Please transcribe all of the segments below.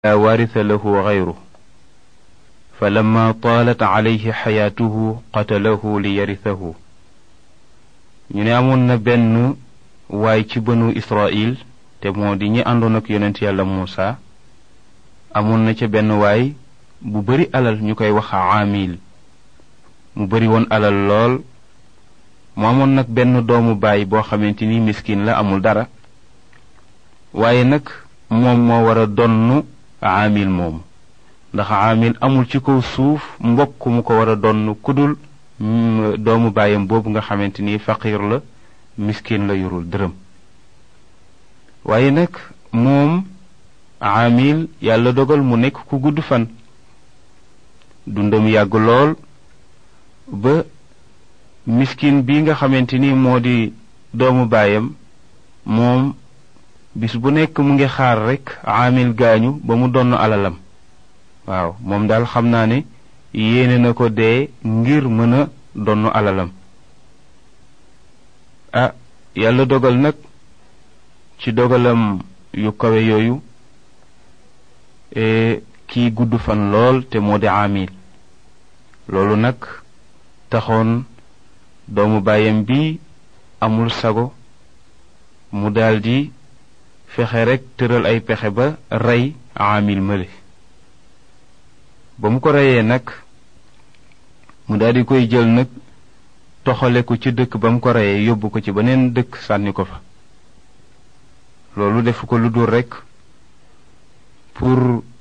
لا وارث له غيره فلما طالت عليه xayaatuhu qatalahu li yarisahu ñu ne amoon na benn waay ci bënu Israil te moo di ñi àndoon ak yonent yàlla Muusa amoon na ca benn waay bu bari alal ñu koy wax aamil mu bari woon alal lool mu amoon nag benn doomu baay boo xamante ni miskin la amul dara waaye nag moom moo war a donn aamil moomu ndax aamil amul ci kaw suuf mbokk mu ko war a donn kudul doomu baayam boobu nga xamante ni faqiir la miskin la yorul dërëm waaye nag moom aamil yàlla dogal mu nekk ku gudd fan dundam yàgg lool ba miskin bi nga xamante ni moo di doomu baayam moom bis bu nekk mu ngi xaar rekk aamil gaañu ba mu donn alalam waaw moom daal xam naa ne yéene na ko dee ngir mën a donn alalam ah yàlla dogal nag ci dogalam yu kawe yooyu kii gudd fan lool te moo di aamil loolu nag taxoon doomu baayam bi amul sago mu daldi fexe rekk tëral ay pexe ba rey aamil mële ba mu ko reyee nag mu daldi koy jël nag toxale ko ci dëkk ba mu ko reyee yóbbu ko ci beneen dëkk sànni ko fa loolu defu ko lu dul rekk pour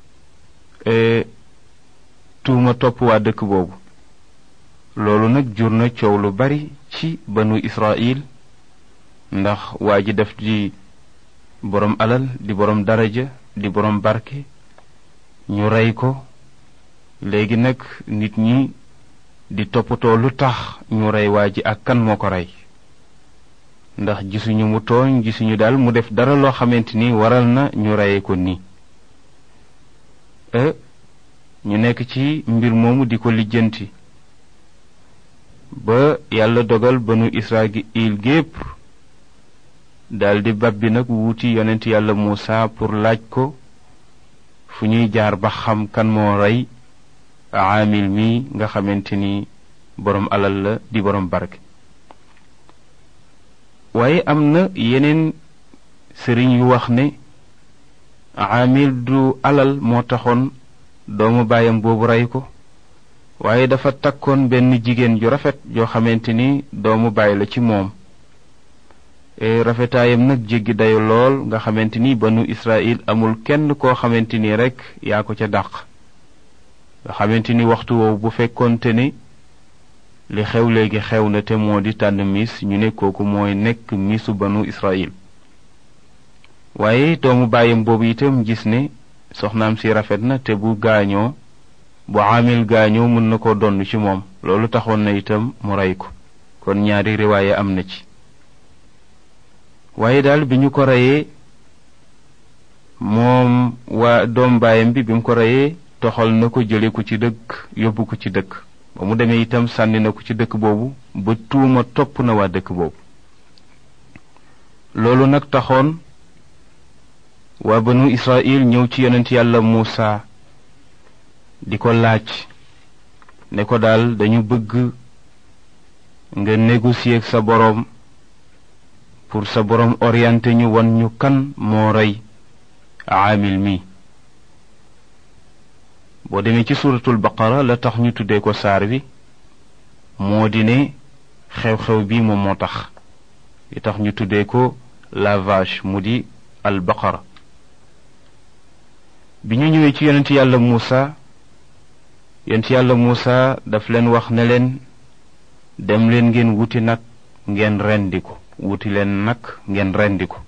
tuuma topp waa dëkk boobu loolu nag jur na coow lu bari ci banu Israil ndax waa ji def di boroom alal di boroom daraja di boroom barke ñu rey ko léegi nag nit ñi di toppatoo lu tax ñu rey waa ji ak kan moo ko rey ndax gisuñu mu tooñ gisuñu daal mu def dara loo xamante ni waral na ñu reyee ko nii ñu nekk ci mbir moomu di ko lijjanti ba yàlla dogal banu Israil gépp daldi babbi nag wuuti yonent yàlla Muusa pour laaj ko fu ñuy jaar ba xam kan moo rey aamil mi nga xamante ni boroom alal la di boroom barke waaye am na yeneen sëriñ yu wax ne aamil du alal moo taxoon doomu baayam boobu rey ko waaye dafa takkoon benn jigéen ju rafet joo xamante ni doomu baay la ci moom rafetaayam nag jéggi dayu lool nga xamante ni banu Israil amul kenn koo xamante ni rekk yaa ko ca dàq nga xamante ni waxtu woowu bu fekkoonte ni li xew léegi xew na te moo di tànn miis ñu ne kooku mooy nekk miisu banu Israil waaye doomu baayam boobu itam gis ne soxnaam si rafet na te bu gaañoo bu aamil gaañoo mën na ko donn ci moom loolu taxoon na itam mu rey ko kon ñaari riwaaye am na ci waaye daal bi ñu ko reyee moom waa doom baayam bi bi mu ko reyee toxal na ko jële ko ci dëkk yóbbu ko ci dëkk ba mu demee itam sànni na ko ci dëkk boobu ba tuuma topp na waa dëkk boobu loolu nag taxoon waa banu Israil ñëw ci yonent yàlla Muusa di ko laaj ne ko daal dañu bëgg nga négocier ak sa boroom pour sa boroom orienté ñu won ñu kan moo rey aamil mi boo demee ci suuratul baqara la tax ñu tuddee ko saar bi moo di ne xew-xew bi moom moo tax li tax ñu tuddee ko la vache mu di al baqara bi ñu ñëwee ci yonent yàlla Muusa yonent yàlla Muusa daf leen wax ne leen dem leen ngeen wuti nag ngeen rendi ko wuti leen nag ngeen rendi ko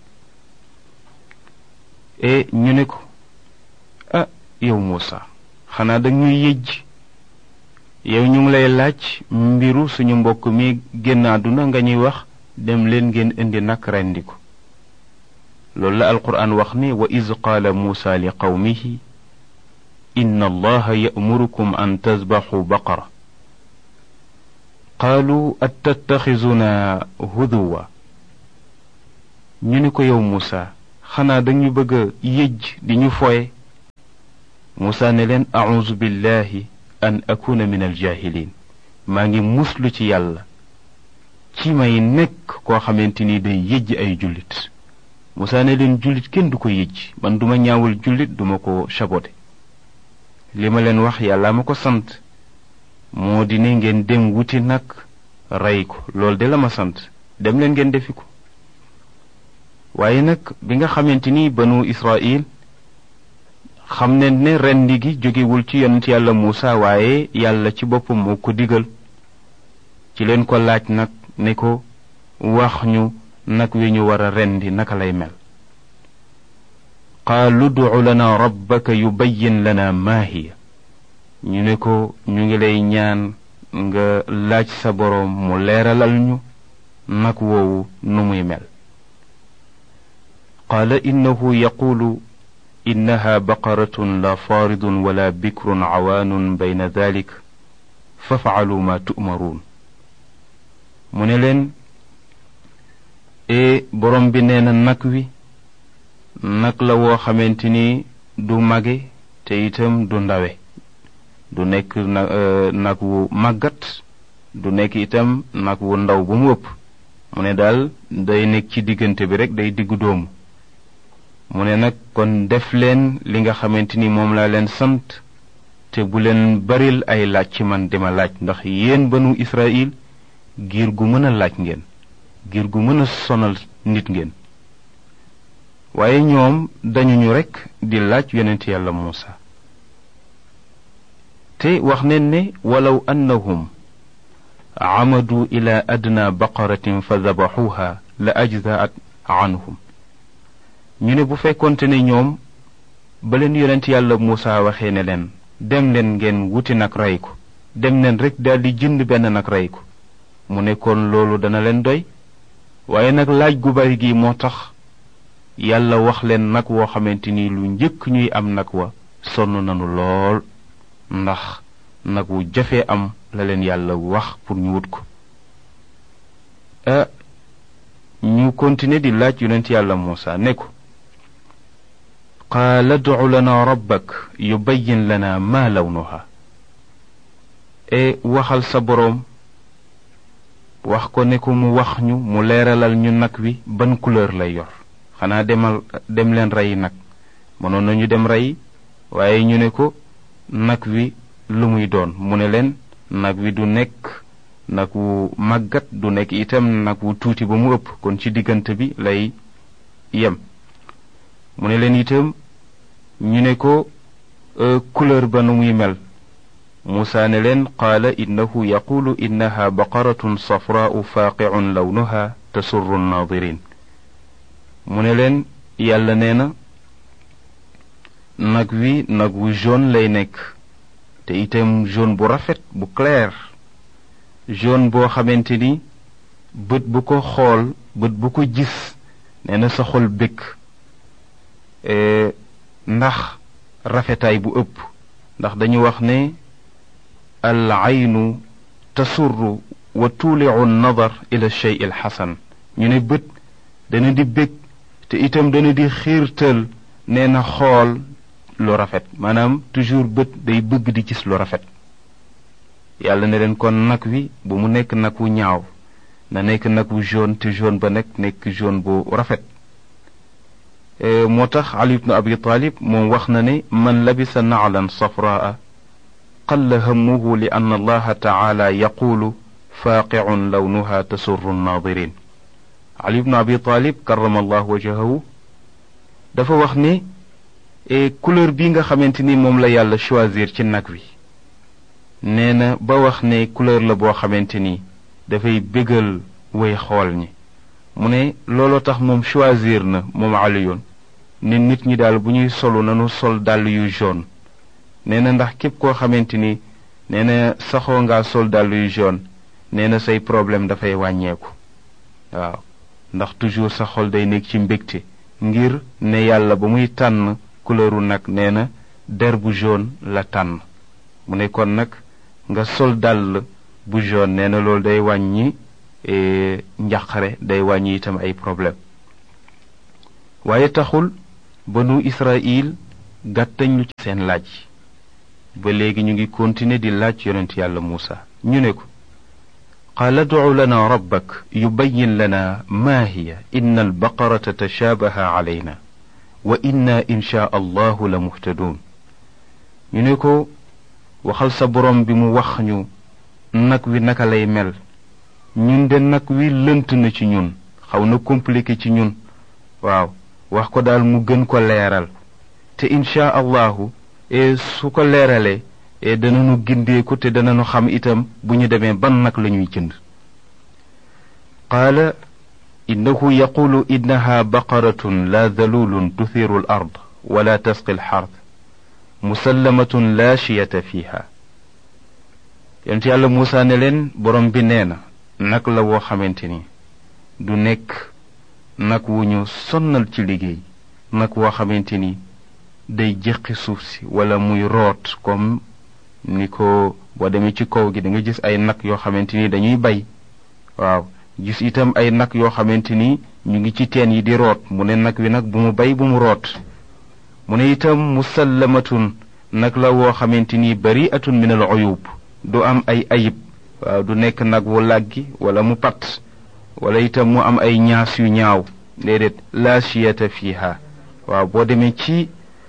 e ñu ne ko ah yow Muusa xanaa dañuy yëjj yow ñu ngi lay laaj mbiru suñu mbokk mi génn àdduna nga ñuy wax dem leen ngeen indi nag rendi ko loolu la alquran wax ni wa iz qaala muusa li qawmihi inna allaha ya'murukum an tasbaxu baqara qaalu attattaxizuna huduwa ñu ni ko yow muusa xanaa dañu bëgg a yëj di ñu foye muusa ne leen auzu billahi an akuna min aljahilin maa ngi muslu ci yàlla ci may nekk koo xamante ni day yëjj ay jullit muusa ne leen jullit kenn du ko yëjj man duma ñaawul jullit duma ko sabote li ma leen wax yàlla ma ko sant moo di ne ngeen dem wuti nag rey ko loolu de la ma sant dem leen ngeen defi ko waaye nag bi nga xamante ni banu Israil xam ne ne rendi gi jógewul ci yonent yàlla Muusa waaye yàlla ci boppam moo ko digal ci leen ko laaj nag ne ko wax ñu nag wi ñu war a rendi naka lay mel qaalu ducu lana rabbaka yubayyin lana maa hiya ñu ne ko ñu ngi lay ñaan nga laaj sa boroom mu leeralal ñu nag woowu nu muy mel qaala innahu yaquulu innaha baqaratun la faaridun wala bikrun cawaanun bayna dalik fafcalu ma tu'maruun mu ne leen e borom bi nee na nag wi nag la woo xamante ni du mage te itam du ndawe du nekk na nag wu màggat du nekk itam nag wu ndaw bu mu ëpp mu ne daal day nekk ci diggante bi rek day diggu doomu mu ne nag kon def leen li nga xamante ni moom laa leen sant te bu leen baril ay laaj ci man dima laaj ndax yéen banu Israil giir gu mën a laaj ngeen giir gu mën a sonal nit ngeen waaye ñoom dañu ñu rekk di laaj yonent yàlla Muusa te wax neen ne walaw annahum amadu ila adna baqaratin fa dabaxuha la ajzaat anhum ñu ne bu fekkonte ne ñoom ba leen yonent yàlla Muusa waxee ne leen dem leen ngeen wuti nag rey ko dem leen rek daldi jënd benn nag rey ko mu ne kon loolu dana leen doy waaye nag laaj gu bari gi moo tax yàlla wax leen nag woo xamante ni lu njëkk ñuy am nag wa sonn nanu lool ndax nag wu jafee am la leen yàlla wax pour ñu wut ko ah ñu continuer di laaj yonent yàlla Muusa ne ko qaala ducu lana rabbak yubayyin lana maa lawnuha e waxal sa boroom wax ko ne ko mu wax ñu mu leeralal ñu nag wi ban couleur lay yor xanaa demal dem leen rey nag mënoon nañu dem rey waaye ñu ne ko nag wi lu muy doon mu ne leen nag wi du nekk nag wu màggat du nekk itam nag wu tuuti ba mu ëpp kon ci diggante bi lay yem mu ne leen itam ñu ne ko couleur ba nu muy mel muusa ne leen qaala innahu yaqulu innaha baqaratun safraau faaqicun lawnuha tasurru nnaadirin mu ne leen yàlla nee na nag wi nag wu jaune lay nekk te itam jaune bu rafet bu clair jaune boo xamante ni bët bu ko xool bët bu ko gis nee na sa xol bëgg ndax rafetaay bu ëpp ndax dañu wax ne al aynu tasurru wa tuuliu nadar ila shey il xasan ñu ne bët dana di bëgg te itam dana di xiirtal nee na xool lu rafet maanaam toujours bët day bëgg di gis lu rafet yàlla ne leen kon nag wi bu mu nekk nag wu ñaaw na nekk nag wu jaune te jaune ba nekk nekk jaune bu rafet moo tax ali ibnu abi talib moom wax na ne man labisa naclan safraa qalla hammuhu li anna allaha taala yaqulu faaqicun lawnuha tasurru nnaadirin ali ibnu abi talib karama allahu wajahahu dafa wax ne couleur bi nga xamante ni moom la yàlla choisir ci nag wi nee na ba wax ne couleur la boo xamante ni dafay bégal way xool ñi mu ne looloo tax moom choisir na moom aliyoon ne nit ñi daal bu ñuy solu nanu sol dàll yu jaune nee na ndax képp koo xamante ni nee na saxoo ngaa sol dàll yu jaune nee na say problème dafay wàññeeku waaw ndax toujours sa xol day nekk ci mbégte ngir ne yàlla ba muy tànn couleuru nag nee na der bu jaune la tànn mu ne kon nag nga sol dàll bu jaune nee na loolu day wàññi njaqare day wàññi itam ay problème waaye taxul banu Israil gàttañ lu ci seen laaj ba léegi ñu ngi continuer di laaj yonent yàlla muusa ñu ne ko qaala ducu lana rabbak yubayin lana maa hiya inna albaqarata tashaabaha calayna wa inna inshaa allahu la muhtadun ñu ne ko waxal sa borom bi mu wax ñu nag wi naka lay mel ñun de nag wi lënt na ci ñun xaw na compliqué ci ñun waaw wax ko daal mu gën ko leeral te inshaa allahu e su ko leeralee e danañu gindeeku te danañu xam itam bu ñu demee ban nag la ñuy jënd qaala innahu yaqulu innaha baqaratun la dalulun tuthiru al ard wala tasqi al xard musallamatun la chiyata fiha yonent yàlla muusa ne leen borom bi nee na nag la woo xamante ni du nekk nag wu ñu sonnal ci liggéey nag woo xamante ni day jëqi suuf si wala muy root comme ni ko boo demee ci kaw gi da nga gis ay nag yoo xamante ni dañuy bay waaw gis itam ay nag yoo xamante ni ñu ngi ci teen yi di root mu ne nag wi nag bu mu bay bu mu root mu ne itam musallamatun nag la woo xamante ni bari atun min al uyub du am ay ayib waaw du nekk nag wu làggi wala mu pat wala itam mu am ay ñaas yu ñaaw déedéet la chiyata fiha waaw boo demee ci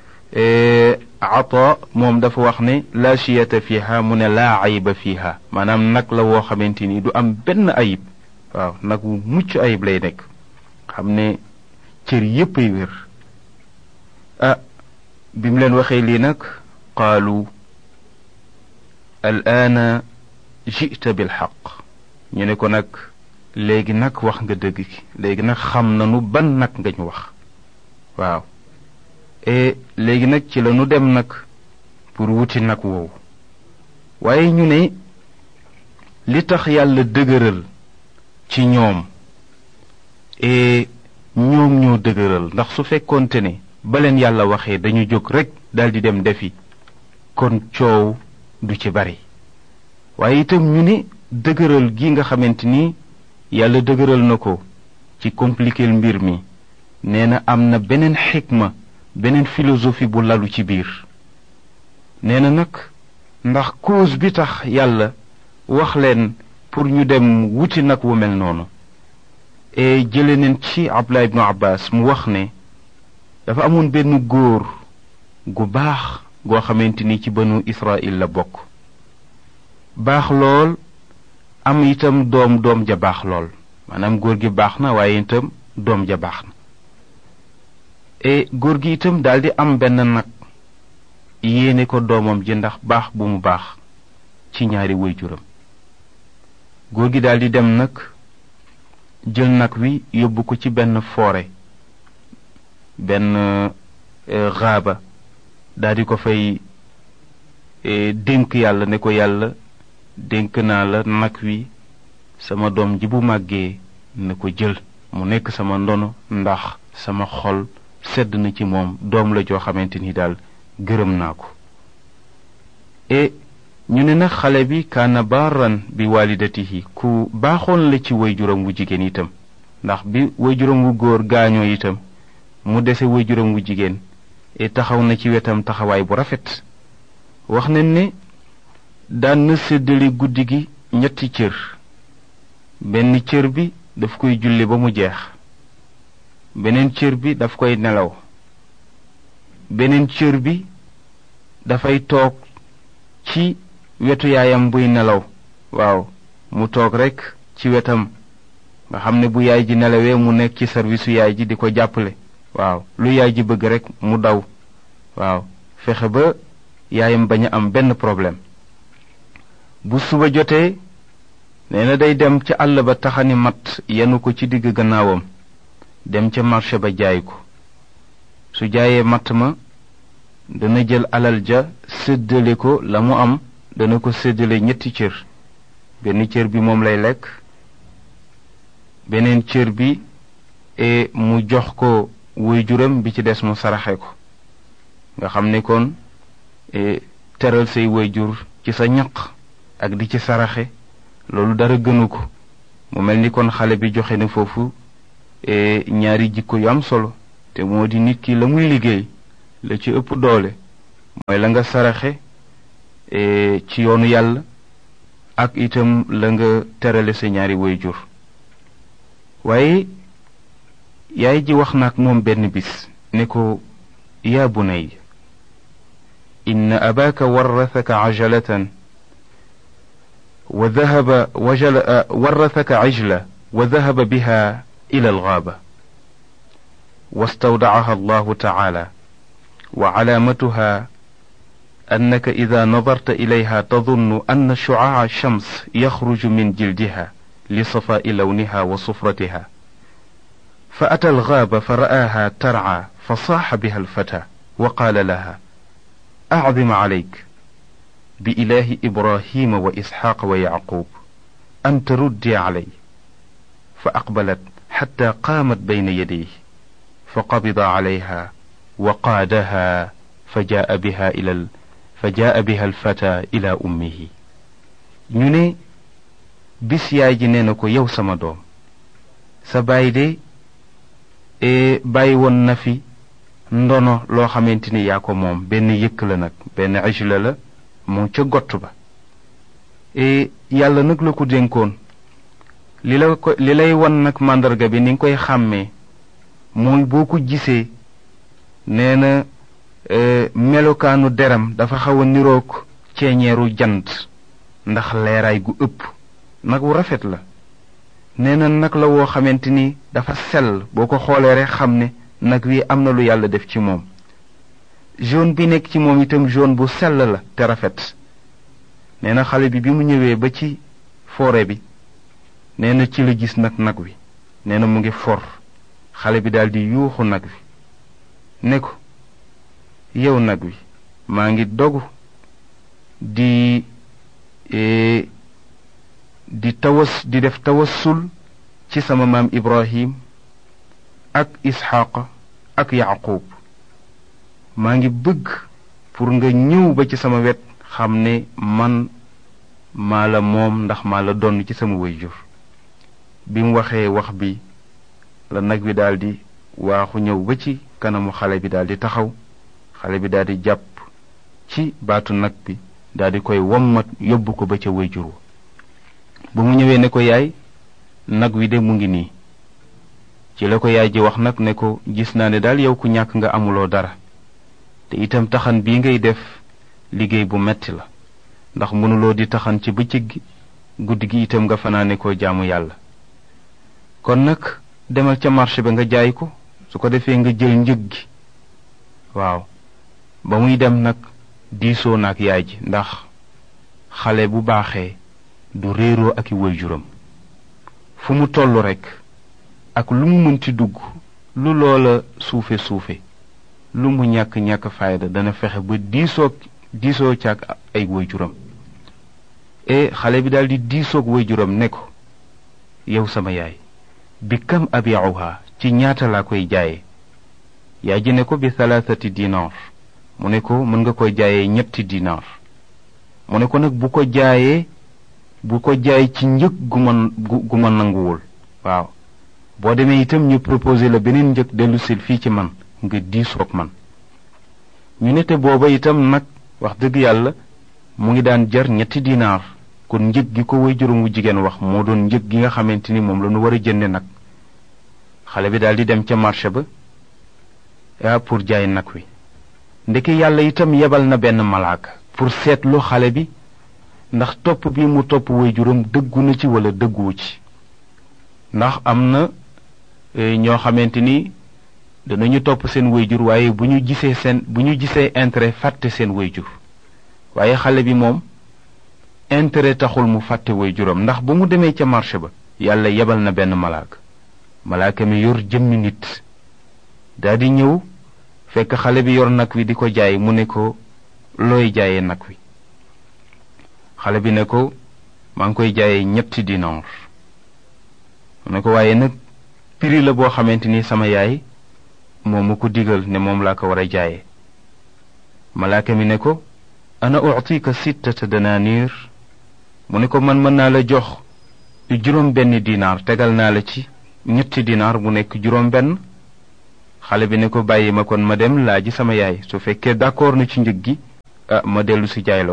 ata moom dafa wax ne la chiyata fiha mu ne laa ayiba fiha maanaam nag la woo xamante ni du am benn ayib waaw nag wu mucc ayib lay nekk xam ne cër yépp ay wér ah bi mu leen waxee lii nag qaalu al aana jita bil xaq ñu ne ko nag léegi nag wax nga dëgg ki léegi nag xam nanu ban nag nga ñu wax waaw e léegi nag ci la nu dem nag pour wuti nag woowu waaye ñu ne li tax yàlla dëgëral ci ñoom e ñoom ñoo dëgëral ndax su fekkoonte ne ba leen yàlla waxee dañu jóg rekk daldi dem defi kon coow du ci bari waaye itam ñu ne dëgëral gi nga xamante ni yàlla dëgëral na ko ci compliquer mbir mi nee na am na beneen xikma beneen philosophie bu lalu ci biir nee na nag ndax cause bi tax yàlla wax leen pour ñu dem wuti nag wu mel noonu e jële neen ci Abdullah ibnu Abbas mu wax ne dafa amoon benn góor gu baax goo xamante ni ci banu Israil la bokk baax lool am itam doom doom ja baax lool maanaam góor gi baax na waaye itam doom ja baax na e góor gi itam daldi am benn nag yéene ko doomam ji ndax baax bu mu baax ci ñaari waajuram góor gi daldi dem nag jël nag wi yóbbu ko ci benn forêt benn xaaba daldi ko fay dénk yàlla ne ko yàlla dénk naa la nag wi sama doom ji bu màggee na ko jël mu nekk sama ndono ndax sama xol sedd na ci moom doom la joo xamante ni daal gërëm naa ko e ñu ne nag xale bi kaana baaran bi walidatihi ku baaxoon la ci waajuram wu jigéen itam ndax bi waajuram wu góor gaañoo itam mu dese waajuram wu jigéen e taxaw na ci wetam taxawaay bu rafet wax nañ ne daan na séddale guddi gi ñetti cër benn cër bi daf koy julli ba mu jeex beneen cër bi daf koy nelaw beneen cër bi dafay toog ci wetu yaayam buy nelaw waaw mu toog rekk ci wetam nga xam ne bu yaay ji nelawee mu nekk ci service yaay ji di ko jàppale waaw lu yaay ji bëgg rekk mu daw waaw fexe ba yaayam bañ a am benn problème bu suba jotee nee na day dem ca àll ba taxani mat yenu ko ci digg gannaawam dem ca marché ba jaay ko su jaayee matt ma dana jël alal ja séddale ko la mu am dana ko séddale ñetti cër benn cër bi moom lay lekk beneen cër bi e mu jox ko waajuram bi ci des mu saraxe ko nga xam ne kon teral say waajur ci sa ñaq ak di ci saraxe loolu dara gënu ko mu mel ni kon xale bi joxe na foofu ñaari jikko yu am solo te moo di nit ki la muy liggéey la ci ëpp doole mooy la nga saraxe ci yoonu yàlla ak itam la nga terale sa ñaari waajur waaye yaay ji wax na ak moom benn bis ne ko yaa bunay inna abaaka warrathaka ajalatan wa dahaba wajala warrathaka ajla wa dahaba biha ila algaaba واستودعها الله تعالى وعلامتها انك اذا نظرت اليها تظن ان شعاع الشمس يخرج من جلدها لصفاء لونها وصفرتها فاتى الغابه فراها ترعى فصاح بها الفتى وقال لها اعظم عليك باله ابراهيم واسحاق ويعقوب ان تردي علي فاقبلت حتى قامت بين يديه فقبض عليها وقادها فجاء بها إلى ال... فجاء بها الفتى إلى أمه ñu ne bis yaay ji nee na ko yow sama doom sa baay de bàyyi woon na fi ndono loo xamante ni yaa ko moom benn yëkk la nag benn ajla la moom ca gott ba yàlla nag la ko dénkoon li la ko li lay won nag màndarga bi ni nga koy xàmmee mooy boo ko gisee nee na melokaanu deram dafa xaw a niroog ceeñeeru jant ndax leeraay gu ëpp nag wu rafet la nee na nag la woo xamante ni dafa sell boo ko xoolee rek xam ne nag wi am na lu yàlla def ci moom jaune bi nekk ci moom itam jaune bu sell la te rafet nee na xale bi bi mu ñëwee ba ci forêt bi nee na ci la gis nag nag wi nee na mu ngi for xale bi daldi yuuxu nag wi ne ko yow nag wi maa ngi dogu di di tawas di def tawassul ci sama maam ibrahim ak isxaqa ak yaqub maa ngi bëgg pour nga ñëw ba ci sama wet xam ne man maa la moom ndax maa la donn ci sama wayjur bi mu waxee wax bi la nag wi daldi waaxu ñëw ba ci kanamu xale bi daldi taxaw xale bi daldi jàpp ci baatu nag bi daldi koy wommat yóbbu ko ba ca wayjur wa ba mu ñëwee ne ko yaay nag wi de mu ngi nii ci la ko yaay ji wax nag ne ko gis naa ne daal yow ku ñàkk nga amuloo dara te itam taxan bii ngay def liggéey bu metti la ndax mënuloo di taxan ci bëccëg gi guddi gi itam nga fanaane koo jaamu yàlla kon nag demal ca marché ba nga jaay ko su ko defee nga jël njëg gi waaw ba muy dem nag diisoo na ak yaay ji ndax xale bu baaxee du réeroo ak i waajuram fu mu toll rekk ak lu mu mënti dugg lu loola suufe suufe lu mu ñàkk ñàkk fayda dana fexe ba diisoog diisoo ca ak ay waajuram e xale bi daldi diisoog waajuram ne ko yow sama yaay bi kam abiuha ci ñaata laa koy jaaye yaay ji ne ko bi thalathati dinar mu ne ko mën nga koy jaayee ñetti dinar mu ne ko nag bu ko jaayee bu ko jaay ci njëg gu ma gu ma nanguwul waaw boo demee itam ñu proposé la beneen njëg dellu sil fii ci man nga diisoog man ñu ne te booba itam nag wax dëgg yàlla mu ngi daan jar ñetti dinaar kon njëg gi ko way juróom wu jigéen wax moo doon njëg gi nga xamante ni moom la ñu war a jënde nag xale bi daal di dem ca marché ba ah pour jaay nag wi ndeke yàlla itam yebal na benn malaaka pour seetlu xale bi ndax topp bi mu topp way juróom dëggu na ci wala dëgguwu ci ndax am na ñoo xamante ni danañu topp seen wayjur waaye bu ñu gisee seen bu ñu gisee intérêt fàtte seen wayjur waaye xale bi moom intérêt taxul mu fàtte wayjuram ndax ba mu demee ca marché ba yàlla yebal na benn malaaka malaaka mi yor jëmmi nit daldi ñëw fekk xale bi yor nag wi di ko jaay mu ne ko looy jaayee nag wi xale bi ne ko maa ngi koy jaayee ñetti dinar mu ne ko waaye nag prix la boo xamante ni sama yaay moom mu ko digal ne moom laa ko war a jaayee malaaka mi ne ko ana utika sittata dananir mu ne ko man mën naa la jox juróom benn dinaar tegal naa la ci ñetti dinaar bu nekk juróom benn xale bi ne ko bàyyi ma kon ma dem laaji sama yaay su fekkee d'accord na ci njëg gi ah ma dellu si jaay la ko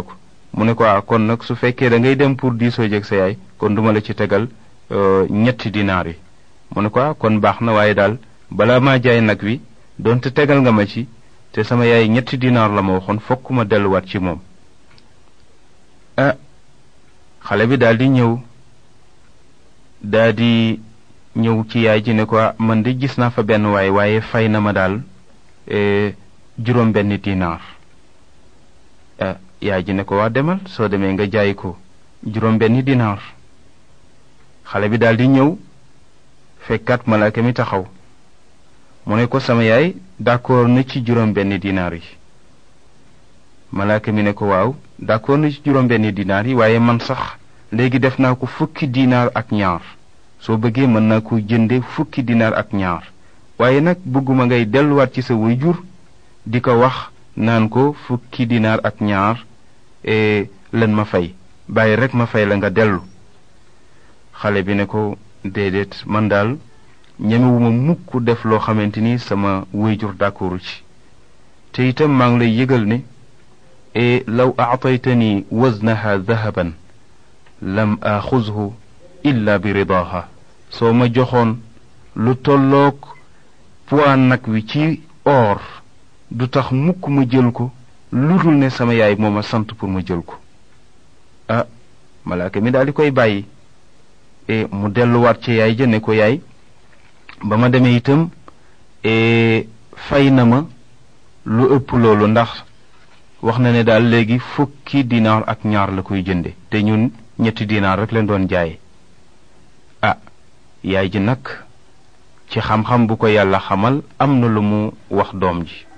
mu ne ko ah kon nag su fekkee da ngay dem pour diisoo jeg sa yaay kon duma la ci tegal ñetti dinaar yi mu ne ko ah kon baax na waaye daal balaa maa jaay nag wi doonte tegal nga ma ci te sama yaay ñetti dinaar la ma waxoon fokk ma delluwaat ci moom ah xale bi daal di ñëw daal di ñëw ci yaay ji ne ko man de gis naa fa benn waay waaye fay na ma daal juróom benn dinaar ah yaay ji ne ko waa demal soo demee nga jaay ko juróom benn dinaar xale bi daal di ñëw fekkat malaaka mi taxaw mu ne ko sama yaay d'accord na ci juróom benn dinaar yi malaaka mi ne ko waaw d'accord na ci juróom benn dinaar yi waaye man sax léegi def naa ko fukki dinaar ak ñaar soo bëggee mën naa ko jënde fukki dinaar ak ñaar waaye nag bëgguma ngay delluwaat ci sa waajur di ko wax naan ko fukki dinaar ak ñaar lan ma fay bàyyi rek ma fay la nga dellu xale bi ne ko déedéet man daal ñemewuma mukk def loo xamante ni sama waajur d'accordu ci te itam maa ngi lay yëgal ne e law aataytani waznaha dahaban lam axuzhu illa bi ridaha soo ma joxoon lu tolloog poids nag wi ci or du tax mukk ma jël ko lu dul ne sama yaay moo ma sant pour ma jël ko ah malaaka mi daal di koy bàyyi e mu delluwaat ci yaay ja ne ko yaay ba ma demee itam fay na ma lu ëpp loolu ndax wax na ne daal léegi fukki dinaar ak ñaar la koy jënde te ñun ñetti dinaar rek leen doon jaaye ah yaay ji nag ci xam-xam bu ko yàlla xamal am na lu mu wax doom ji